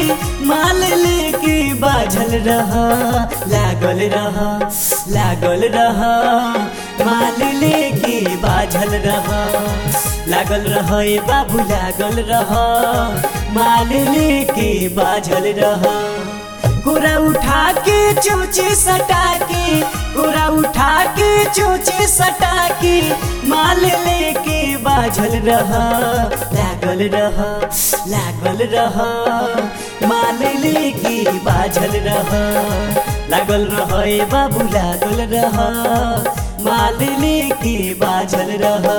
माल लेके बाझल रह लागल रह लागल रह माल लेके बाझल रह लागल रह ए बाबू लागल रह माल लेके बाझल रह गोरा उठा के चोचे सटा के गोरा उठा के चोचे सटा के माल लेके बाझल रह लागल रह लागल रह माल लेके बाझल रह लागल रह ए बाबू लागल रह माल लेके बाझल रह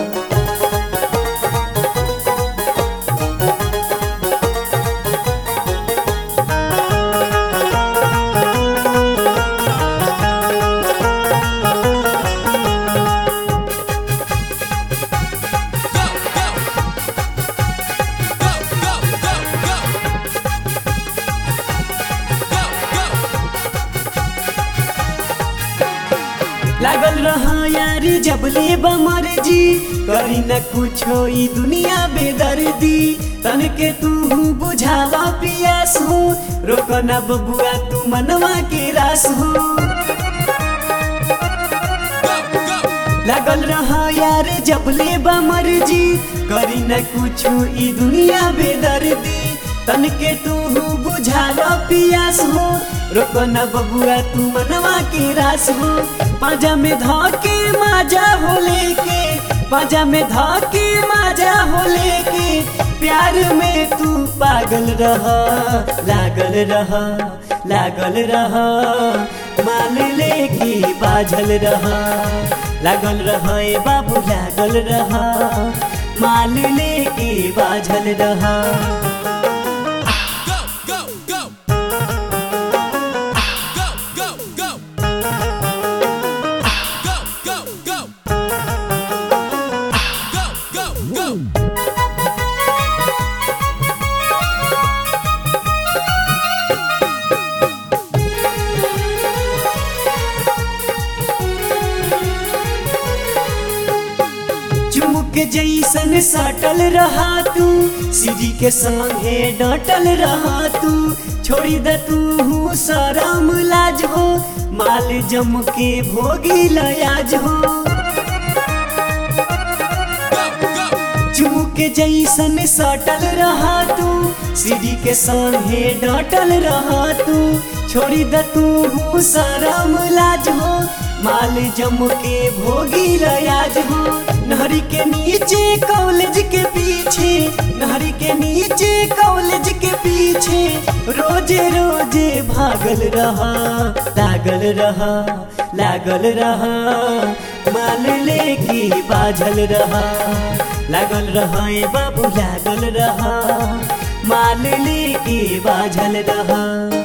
लागल रह यार जबले बमर जी करी न कुछो ई दुनिया बेदर्दी तन के तू बुझावा पियास हो रोक न बबुआ तू मनवा के रास हो लागल रह यार जबले बमर जी करी न कुछो ई दुनिया बेदर्दी तन के तू बुझावा पियास हो रोक न बबुआ तू मनवा के रास हो पाजा में धके माजा हो लेके पाजा में धके माजा हो लेके प्यार में तू पागल रह लागल रह लागल रह मान लेके बाझल रह लागल रह ए बाबू लागल रह मान लेके बाझल रह go, go, go. Go, go, go. Go, go, go. Go, go, go. चुमुक जैसन सटल रहा तू सीढ़ी के संगे डटल रहा तू छोड़ी द तू शरम लाज हो माल जम के भोगी लयाज हो चुमुक जैसन सटल रहा तू सीढ़ी के संगे डटल रहा तू छोड़ी द तू शरम लाज हो माल जम के भोगी लयाज हो नहरी के नीचे कॉलेज के पीछे नहरी के नीचे कॉलेज के पीछे रोजे रोजे भागल रहा लागल रहा लागल रहा माल लेके बाझल रहा लागल रहा ए बाबू लागल रहा माल लेके बाझल रहा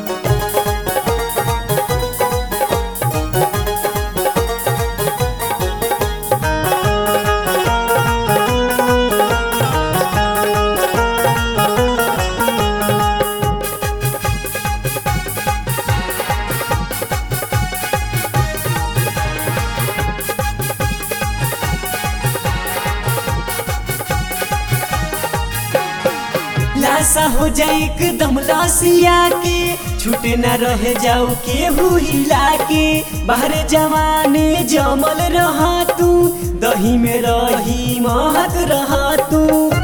लाशा हो जाए एकदम लाशिया के छूटे न रह जाओ केहू हिला के बाहर जवाने जमल रहा तू दही में रही महक रहा तू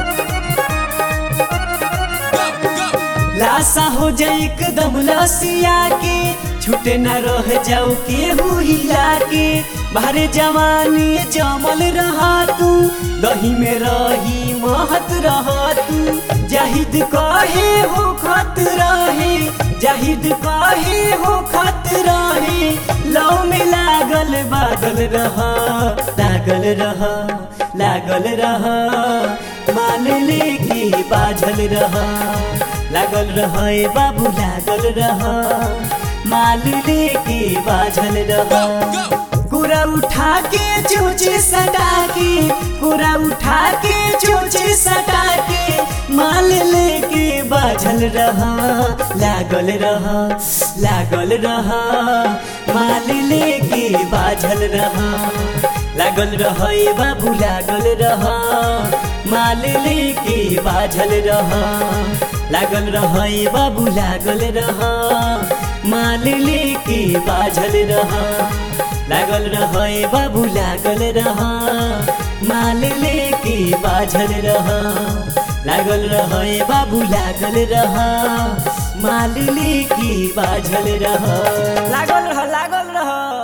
लाशा हो जाए एकदम लसिया के छूटे न रह जाओ केहू हिला के बाहर जवानी जमल रहा तू दही में रही महत रहा तू जाहिद कहे हो खत रहे जाहिद कहे हो खत रहे लव में लागल बादल रहा लागल रहा लागल रहा मान लेके बाझल रहा लागल रहा ए बाबू लागल रहा माल लेके बाझल रहा कुरा उठा के चोचे सटा के कुरा उठा के चोचे सटा के माल लेके बाझल रहा लागल रहा लागल रहा माल लेके बाझल रहा लागल रहा ए बाबू लागल रहा माल लेके बाझल रहा लागल रह ए बाबू लागल रह माल लेके बाझल रह लागल रह ए बाबू लागल रह माल लेके बाझल रह लागल रह ए बाबू लागल रह माल लेके बाझल रह लागल रह लागल रह